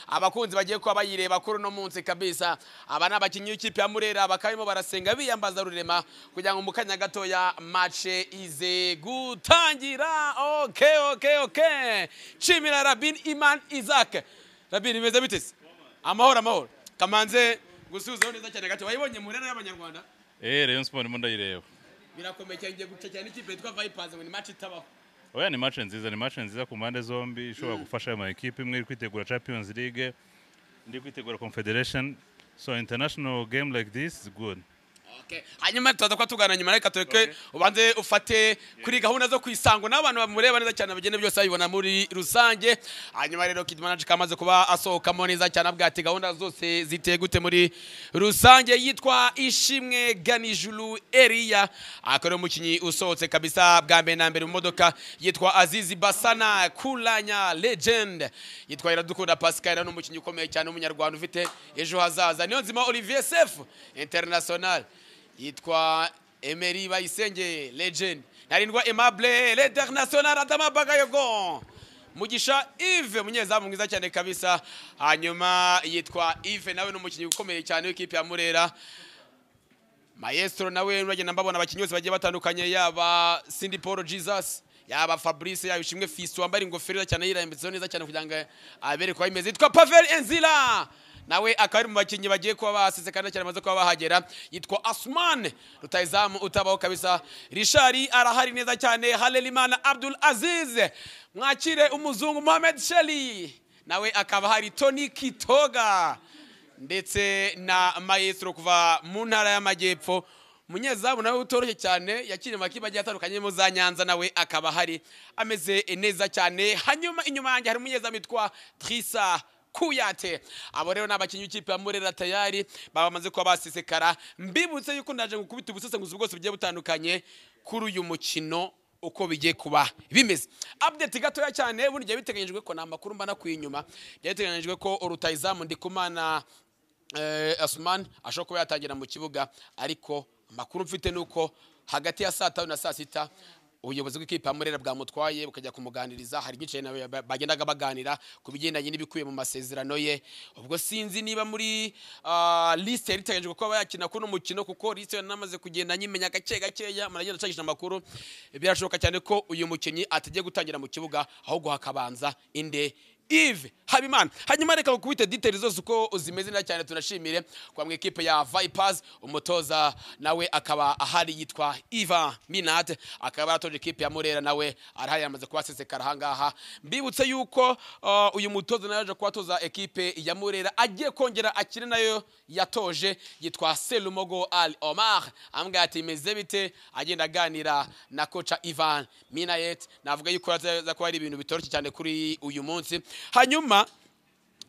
abakunzi bagiye kuba bayireba kuri uno munsi kabisa aba ni abakinnyi b'ikipe ya murera bakaba barimo barasenga biyambaza rurema kugira ngo mu kanya gatoya mace ize gutangira oke oke oke nshimira rabin iman isaac rabin bimeze bite se amahoro amahoro kamanze gusubizaho neza cyane gato wayibonye murera y'abanyarwanda Eh, Rayon Sport ndimo ndayireba. birakomeye cyane ngiye guca cyane ikipe yitwa vipazi ngo ni mace itabaho Oya ni match nziza, ni match nziza ku mpande zombi ishobora gufasha ama equipe imwe iri kwitegura Champions League, indi kwitegura Confederation. So international game like this is good. Okay. hanyuma tutaza kuba tugana nyuma reka tureke ubanze ufate kuri gahunda zo kwisango n'abantu bamureba neza cyane bagenda byose babibona muri rusange hanyuma rero kid manager kamaze kuba asohokamo neza cyane avuga ati gahunda zose ziteye gute muri rusange yitwa ishimwe ganijuru eriya akaba ari umukinnyi usohotse kabisa bwa mbere na mbere mu modoka yitwa azizi basana kulanya legend yitwa iradukunda pascal ni umukinnyi ukomeye cyane w'umunyarwanda ufite ejo hazaza niyo nzima olivier sefu international yitwa Emery Bayisenge legend narindwa Aimable l'International Adama Bagayogo Mugisha Yves umunyezamu mwiza cyane kabisa hanyuma yitwa Yves nawe ni umukinnyi ukomeye cyane w'ikipe ya Murera Maestro nawe uragenda mbabona abakinnyi bose bagiye batandukanye yaba Cindy Paul Jesus yaba Fabrice yaba Ishimwe Fisto wambaye ingofero neza cyane yirambitseho neza cyane kugira ngo abere ko bimeze yitwa Pavel Enzila nawe akaba ari mu bakinnyi bagiye kuba basize kandi cyane bamaze kuba bahagera yitwa Asman rutayizamu utabaho kabisa Richard arahari neza cyane Halelimana Abdul Aziz mwakire umuzungu Mohamed Sheli nawe akaba hari Tony Kitoga ndetse na Maestro kuva mu ntara y'amajyepfo umunyezamu nawe utoroshye cyane yakiriye amakipe agiye atandukanye mu za nyanza nawe akaba hari ameze neza cyane hanyuma inyuma yanjye hari umunyezamu witwa Trisa kuyate abo rero ni abakinnyi b'ikipe ya murera tayari baba bamaze kuba basisekara mbibutse yuko ndaje gukubita ubusesenguzi bwose bugiye butandukanye kuri uyu mukino uko bigiye kuba bimeze update gatoya cyane burya biteganyijwe ko ni amakuru mba nakuye inyuma byari biteganyijwe ko urutayizamu ndikumana eh, Asman ashobora kuba yatangira mu kibuga ariko amakuru mfite ni uko hagati ya saa tanu na saa sita ubuyobozi bw'ikipe ya murera bwamutwaye bukajya kumuganiriza hari byinshi na- ba- bagendaga baganira ku bigendanye n'ibikubiye mu masezerano ye ubwo sinzi niba muri ah, liste yari iteganyijwe kuba yakina kuri uno mukino kuko liste yanamaze kugenda nyimenya gake gakeya muragenda acagije amakuru birashoboka cyane ko uyu mukinnyi atajya gutangira mu kibuga ahubwo hakabanza inde Yves Habimana hanyuma reka gukubite details zose uko zimeze neza cyane tunashimire kwa mwe equipe ya Vipers umutoza nawe akaba ahari yitwa Iva Minat akaba aratoje equipe ya Murera nawe arahari yamaze kubasesekara ahangaha mbibutse yuko uh, uyu mutoza nawe aje kuwatoza equipe ya Murera agiye kongera akire nayo yatoje yitwa Selumogo Al Omar ambwira ati meze bite agenda aganira na koca Ivan Minayet navuga yuko aza kuba ari ibintu bitoroshye cyane kuri uyu munsi hanyuma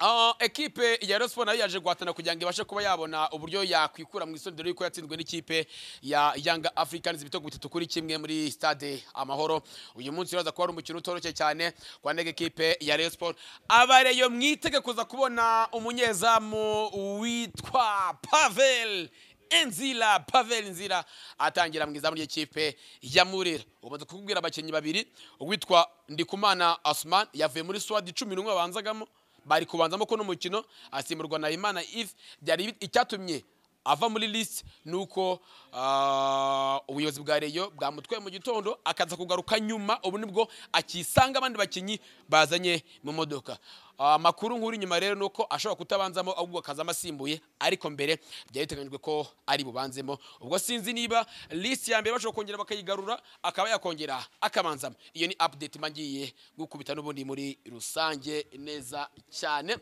Uh, ekipe ya Rayon Sports nayo yaje guhatana kugira ngo ibashe kuba yabona uburyo yakwikura mu isondo y'uko yatsinzwe n'ikipe ya Young Africans ibitego bitatu kuri kimwe muri stade Amahoro uyu munsi uraza kuba ari umukino utoroshye cyane kwa ndege ekipe ya Rayon Sports abareyo mwitege kuza kubona umunyezamu witwa Pavel Enzila Pavel Nzira atangira mu izamu ry'ikipe ya Murera umaze kukubwira abakinnyi babiri uwitwa Ndikumana Asman yavuye muri Swad 11 abanzagamo bari kubanzamo ko n'umukino asimburwa na Imana If byari bi- icyatumye ava muri list nuko ah, ubuyobozi bwa Reyo bwamutwaye mu gitondo akaza kugaruka nyuma ubu nibwo akisanga abandi bakinnyi bazanye mu modoka Ah, amakuru nkuru nyuma rero nuko ashobora kutabanzamo ahubwo akazamo asimbuye ariko mbere byari biteganyijwe ko ari bubanzemo ubwo sinzi niba list ya mbere bashobora kongera bakayigarura akaba yakongera akabanzamo iyo ni update mba ngiye gukubita n'ubundi muri rusange neza cyane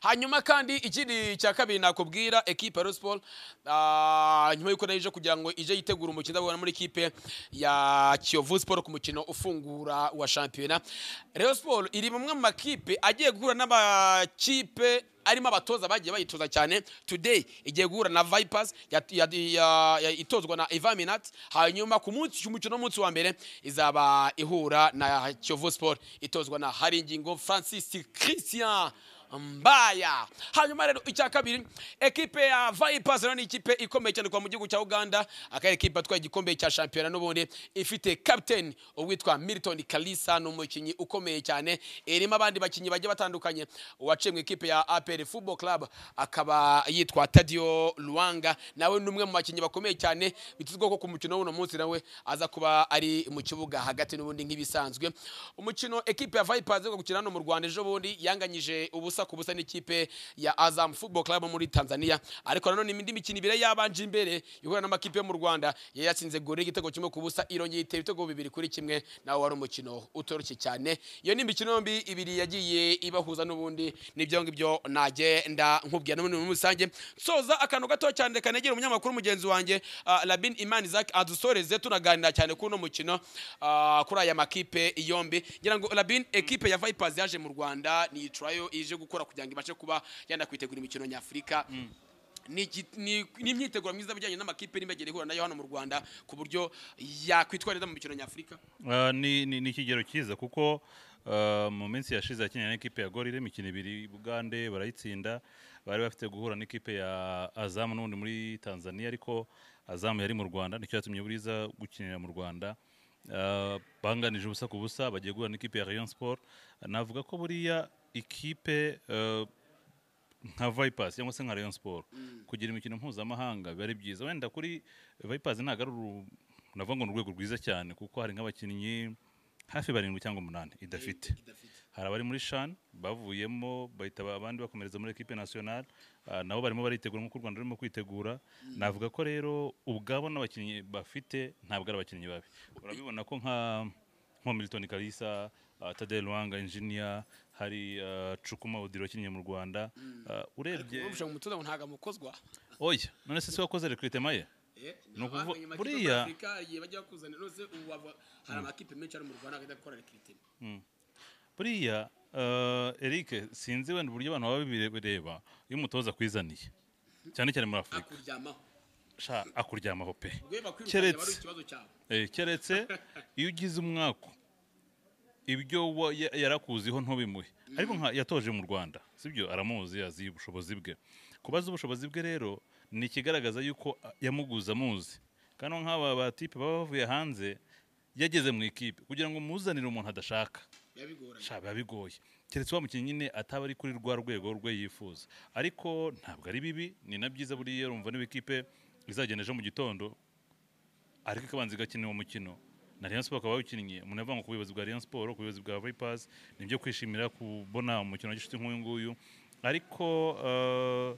hanyuma kandi ikindi cya kabiri nakubwira ekipe ya Rayon Sports ah, nyuma y'uko nayo ije kugira ngo ije yitegura umukino ndabona muri ekipe ya Kiyovu Sport ku mukino ufungura wa shampiyona Rayon Sports iri mu mwe mu makipe agiye guhura n'abakipe arimo abatoza bagiye bayitoza cyane today igiye guhura na Vipers ya, ya, ya, ya, itozwa na Evaminat hanyuma ku munsi cy'umukino w'umunsi wa mbere izaba ihura na Kiyovu Sport itozwa na Haringingo Francis Christian mbaya hanyuma rero icya kabiri ekipe ya vipers rero ni ikipe ikomeye cyane kuva mu gihugu cya uganda akaba ekipe atwaye igikombe cya shampiyona n'ubundi ifite captain uwitwa milton kalisa ni umukinnyi ukomeye cyane irimo abandi bakinnyi bagiye batandukanye uwaciye mu ikipe ya apr football club akaba yitwa tadio luwanga nawe ni umwe mu bakinnyi bakomeye cyane bitezweho ko ku mukino w'uno munsi nawe aza kuba ari mu kibuga hagati n'ubundi nk'ibisanzwe umukino ekipe ya vipers iri gukina hano mu rwanda ejo bundi yanganyije ubusa ku busa n'ikipe ya azam football club muri tanzania ariko nanone indi mikino ibiri yabanje imbere ihura n'amakipe yo mu rwanda yari yatsinze gore igitego kimwe ku busa irongera itera ibitego bibiri kuri kimwe nawe wari umukino utoroshye cyane iyo ni imikino yombi ibiri yagiye ibahuza n'ubundi n'ibyo ngibyo nagenda nkubwira n'ubundi muri rusange soza akantu gato cyane kanegera umunyamakuru mugenzi wanjye ah, labin imani zak adusoreze tunaganira cyane kuri uno mukino ah, kuri aya makipe yombi ngira ngo labin ekipe ya vipers yaje mu rwanda ni turayo ije gukora kugira ngo ibashe kuba yenda kwitegura imikino nyafurika ni iki- ni- ni imyiteguro myiza bijyanye n'amakipe n'imbagire ihura nayo hano mu rwanda ku buryo yakwitwara neza mu mikino nyafurika Ah, ni ni- ni ikigero cyiza kuko ah, mu minsi yashize yakinnye n'ikipe ya gorire imikino ibiri bugande barayitsinda bari bafite guhura n'ikipe ya azamu n'ubundi muri tanzania ariko azamu yari mu rwanda nicyo yatumye buriza gukinira mu rwanda Ah, banganije ubusa ku busa bagiye guhura n'ikipe ya rayon sport navuga ko buriya ikipe ah, nka vipers cyangwa se nka rayon sport kugira imikino mpuzamahanga biba ari byiza wenda kuri vipers ntabwo ari uru- navuga ngo ni urwego rwiza cyane kuko hari nk'abakinnyi hafi barindwi cyangwa umunani idafite hari abari muri shan bavuyemo bahita ba- abandi bakomereza muri ekipe nationale ah, nabo barimo baritegura nk'uko u rwanda rurimo kwitegura navuga ko rero ubwabo n'abakinnyi bafite ntabwo ari abakinnyi babi urabibona ko nka nko milton kalisa uh, tade ruwanga injinia hari uh, cukuma odiro wakinnye mu rwanda uh, urebye urusha mu mutuzo ngo ntabwo amukozwa oya none se si wakoze rekrutema ye Ni ukuvu- buriya- bajya bakuzana rwose ubu aba- hari amakipe menshi ari mu rwanda agahita akora rekiritema buriya uh, eric sinzi wenda uburyo abantu baba babireba iyo umutoza akwizaniye cyane cyane muri afurika akuryamaho sha akuryamaho pe rwe bakwirukanye aba Keretse- ari ikibazo cyabo Eh, keretse iyo ugize umwaku ibyo wa- ya- yarakuziho ntubimuhe ariko nka yatoje mu rwanda sibyo aramuzi azi ubushobozi bwe kuba azi ubushobozi bwe rero ni ikigaragaza yuko a- yamuguze amuzi kandi nk'aba batipe baba bavuye hanze yageze mu ikipe kugira ngo muzanire umuntu adashaka yabigoranye sha biba bigoye keretse wa mukinnyi nyine ataba ari kuri rwa rwego rwe yifuza ariko ntabwo ari bibi ni na byiza buriya urumva niba ikipe izagenda ejo mu gitondo ariko ikabanza igakina uwo mukino na Rayon Sport akaba yawukinnye umuntu avuga ngo ku buyobozi bwa Rayon Sport ku buyobozi bwa Vipers ni ibyo kwishimira kubona umukino w'inshuti nk'uyu nguyu ariko eh,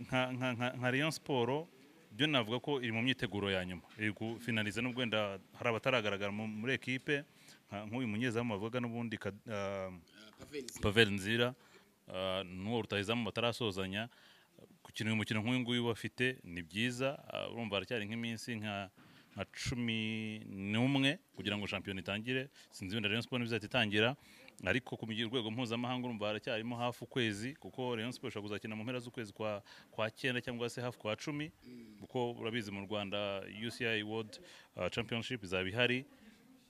nka, nka, nka, nka Rayon Sport byo navuga ko iri mu myiteguro ya nyuma iri gufinaliza nubwo wenda hari abataragaragara mu- muri ekipe nka- nk'uyu munyezamu bavuga n'ubundi Kad- eh, pavenizi pavel nzira ah, n'uwo rutahizamu batarasozanya gukina uyu mukino nk'uyu nguyu bafite ni byiza ah, urumva haracyari nk'iminsi nka nka cumi n'umwe kugira ngo shampiyona itangire sinzi wenda rayon sport ntibizahita itangira ariko ku migi- rwego mpuzamahanga urumva haracyarimo hafi ukwezi kuko rayon sport ishobora kuzakina mu mpera z'ukwezi kwa kwa cyenda cyangwa se hafi kwa cumi kuko urabizi mu rwanda uci world ah, championship izaba ihari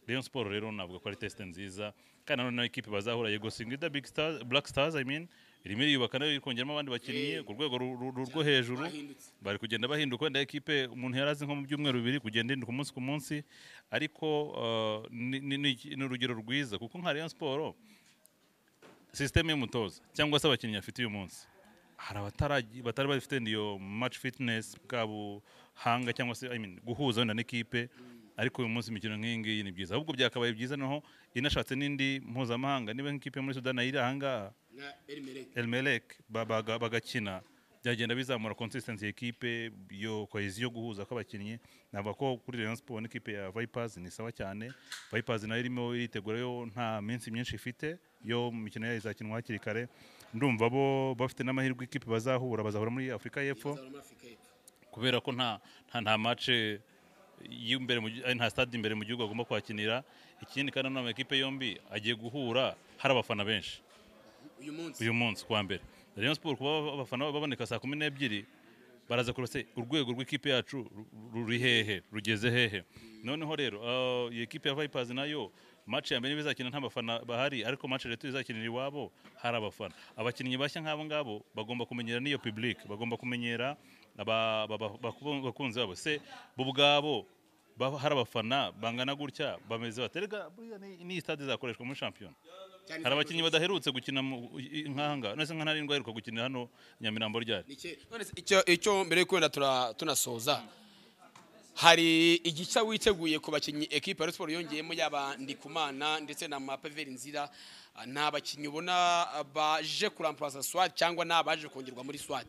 Rayon Sport rero navuga ko ari test nziza kandi nanone nayo ikipe bazahura yego singida big stars black stars i mean irimo iriyubaka nayo iri kongeramo abandi bakinnyi ku rwego ru- ru- ru- rwo hejuru Bahindutse. bari kugenda bahinduka wenda ekipe umuntu yari azi nko mu byumweru bibiri kugenda ihinduka umunsi ku munsi ariko uh, ni- ni ni- ni urugero rwiza kuko nka Rayon Sport sisiteme y'umutoza cyangwa se abakinnyi afite uyu munsi hari abataraji- batari bafite iyo match fitness bwa buhanga cyangwa se I mean, guhuza wenda n'ikipe ariko uyu munsi imikino nk'iyi ngiyi ni byiza ahubwo byakabaye byiza naho inashatse n'indi mpuzamahanga niba nk'ikipe yo muri sudani iri ahangaha na erimereke elmelek babaga- bagakina byagenda bizamura consistency ya ekipe yo kohezi yo guhuza kw'abakinnyi navuga ko kuri Rayon Sport n'ikipe ya Vipers ni sawa cyane Vipers nayo irimo iritegura yo nta minsi myinshi ifite yo mu mikino yayo izakinwa hakiri kare ndumva bo bafite n'amahirwe ikipe bazahura bazahura muri Afurika y'Epfo muri afurika y'epfo kubera ko nta nta nta match y'imbere mu gi- ay, nta stade imbere mu gihugu agomba kwakinira ikindi kandi none amakipe yombi agiye guhura hari abafana benshi uyu munsi uyu munsi kuwa mbere Rayon Sport kuba abafana baboneka saa kumi n'ebyiri baraza kureba se urwego rw'ikipe yacu ru- ruri hehe rugeze hehe noneho rero ah, iyi ekipe ya Vipers nayo match ya mbere bizakina nta bafana bahari ariko match leta izakinira iwabo hari abafana abakinnyi bashya nk'abo ngabo bagomba kumenyera n'iyo public bagomba kumenyera aba- ba- ba- baku- bakunzi babo se bo ubwabo ba- hari abafana bangana gutya bameze baterega buriya ni- ni stade izakoreshwa muri shampiyona Cyane hari abakinnyi badaherutse gukina mu- i- i- nk'ahangaha nese nka ntarindwa aheruka gukinira hano nyamirambo ryari Iki- none se icyo icyo mbere yuko wenda tura- tunasoza hari igica witeguye ku bakinnyi ekipa ya Rayon Sports yongeyemo yaba Ndikumana ndetse na Mapeveri Nzira Ah, ni abakinnyi ubona ah, baje kuramplaza Swat cyangwa ni abaje kongerwa muri Swat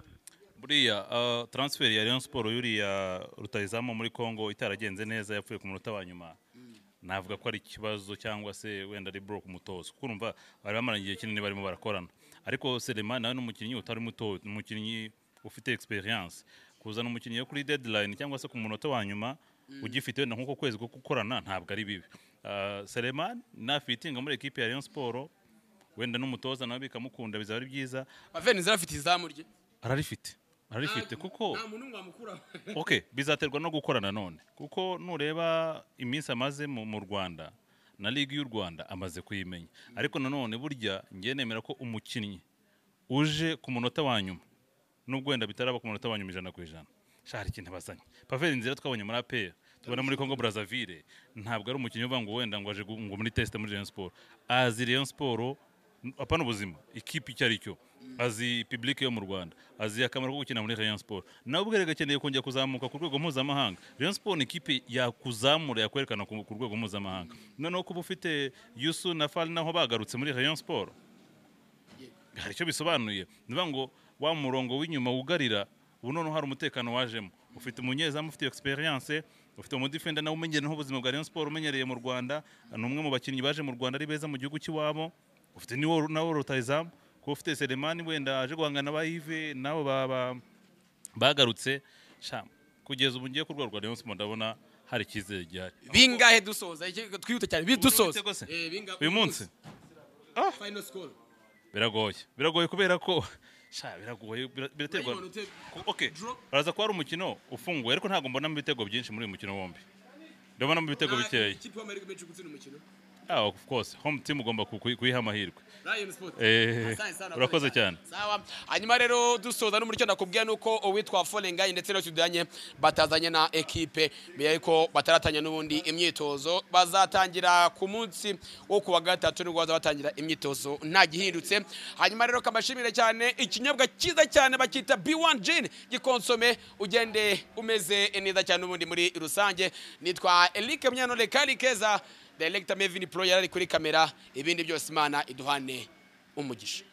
buriya ah, transfer ya Rayon Sport yuriya rutayizamu muri Congo itaragenze neza yapfuye ku munota wa nyuma navuga ko ari ikibazo cyangwa se wenda ari bro ku mutozo kuko urumva bari bamaranye igihe kinini barimo barakorana ariko Selema nawe ni umukinnyi utari muto ni umukinnyi ufite experience kuzana umukinnyi yo kuri deadline cyangwa se ku munota wa nyuma ugifite wenda nk'uko kwezi ko gukorana ntabwo ari bibi Ah, Selema nafitinga muri ekipe ya Rayon Sport wenda n'umutoza nawe bikamukunda bizaba ari byiza Mapeveri Nzira afite izamu rye ararifite ararifite kuko nta muntu wamukuraho okay bizaterwa no gukora nanone kuko nureba iminsi amaze mu mu rwanda na ligue y'u rwanda amaze kuyimenya ariko nanone burya ngiye nemera ko umukinnyi uje ku munota wa nyuma nubwo wenda bitaraba ku munota wa nyuma ijana ku ijana sha hari ikintu bazanye paveri nzira twabonye muri apr tubona muri congo brazzaville ntabwo ari umukinnyi uvuga ngo wenda ngo aje gu- ngo muri test muri rayon sport azi rayon sport apana ubuzima ikipe icyo ari cyo azi public yo mu rwanda azi akamaro ko gukina muri rayon sport nawe ubwe rero akeneye kongera kuzamuka ku rwego mpuzamahanga rayon sport ni ikipe yakuzamura yakwerekana ku ku rwego mpuzamahanga noneho kuba ufite yusu na fari naho bagarutse muri rayon sport hari icyo bisobanuye niba ngo wa murongo w'inyuma wugarira ubu noneho hari umutekano wajemo ufite umunyezamu ufite experience ufite umudifenda nawe umenyereye nk'ubuzima bwa Rayon Sport umenyereye mu Rwanda ni umwe mu bakinnyi baje mu Rwanda ari beza mu gihugu cy'iwabo ufite niwo nawe rutayizamu kuba ufite Selemani wenda aje guhangana n'aba Yves nabo ba- ba- bagarutse sha kugeza ubu ngiye ku rwego rwa Rayon Sport ndabona hari icyizere gihari bingahe dusoza Iki- twihute cyane bi- dusoza Ibitego se? Eh, binga- uyu munsi final score biragoye biragoye kubera ko sha biragoye bira- biraterwa Urayibona ute- Ku- okay Draw. baraza kuba ari umukino ufunguye ariko ntabwo mbonamo ibitego byinshi muri uyu mukino wombi ndabonamo ibitego Nta- bikeya ikipe y'Amahirwe menshi gutsinda umukino ah of course home team ugomba ku- ku- kuyiha amahirwe Lion Sport Eh, Asante sana, urakoze urakoze cyane sawa hanyuma rero dusoza n'umuricyo nakubwiye nuko uwitwa forengayi ndetse n'utudanye batazanye na ekipe mbere yuko bataratanya n'ubundi imyitozo bazatangira ku munsi wo kuwa gatatu nibwo baza batangira imyitozo nta gihindutse hanyuma rero kabashimire cyane ikinyobwa cyiza cyane bakita b1 gin gikonsome ugende umeze neza cyane n'ubundi muri rusange nitwa Eric Munyanore Karikeza Director Mevin Pro yari ari kuri kamera ibindi byose imana iduhane umugisha